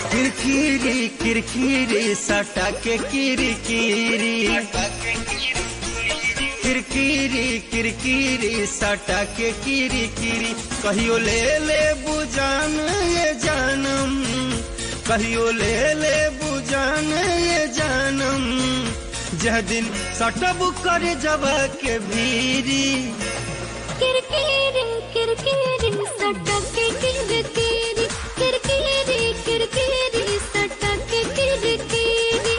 किरकिरी किरकिरी सटा के किरी किरी किरकिरी किरकिरी सटा के किरी किरी कहियो ले ले बुजान ये जानम कहियो ले ले बुजान ये जानम जह दिन सटब करे जब के भीरी किरकिरी किरकिरी सटके किरकिरी किरकिरी किरकिरी सटके किरकिरी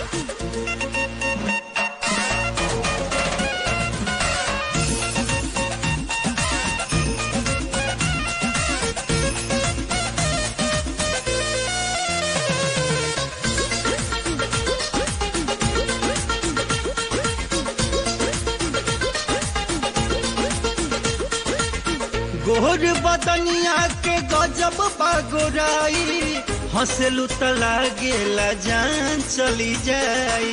गोर बदनिया के गजब बागोराई हंसलू त लागेला जान चली जाई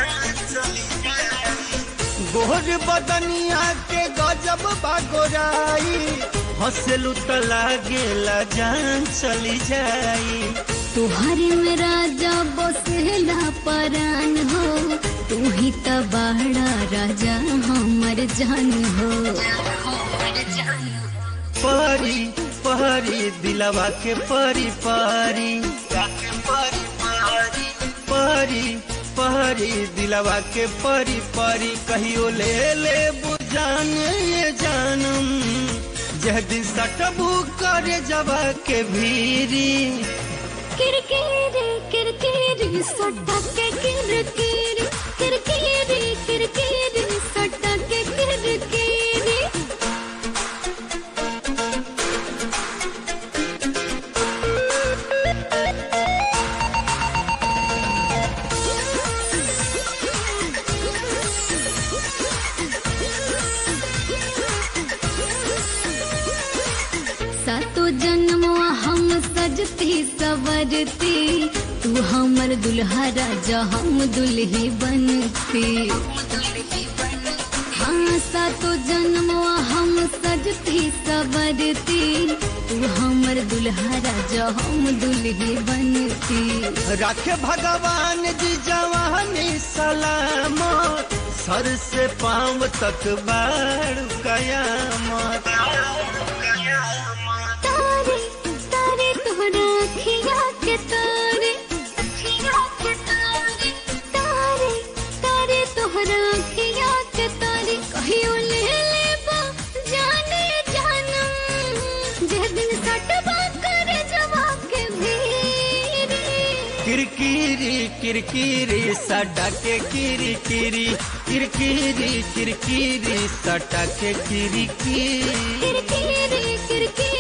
गोर बदनिया के गजब बागोराई हंसलू त लागेला जान चली जाई तुहरे में राजा बसेला परान हो तू ही त बड़ा राजा हमर जान हो परी परी दिलवा के परी परी परी परी दिलवा के परी परी कहियो ले ले बुझान ये जानम जह दिन सटबू करे जवा के भीरी किरकिरी किरकिरी सटके किरकिरी किरकिरी किरकिरी सटके किरकिरी सातो जन्मवा हम सजती सवरती तू हमर दुल्हा राजा हम दुल्ही बनती हाँ सातो जन्मवा हम सजती सवरती तू हमर दुल्हा राजा हम दुल्ही बनती रखे भगवान जी जवानी सलामत सर से पांव तक बाड़ कयामत तारे तारे तोहरा अखिया के तारे अखिया के तारे तारे तारे तोहरा अखिया के तारे कहियो ले लेबा जाने जानम जे दिन सटबा करे जवा के भीरी किरकिरी किरकिरी सटा के किरी किरी किरकिरी किरकिरी सटा के किरी किरी किरकिरी किरकिरी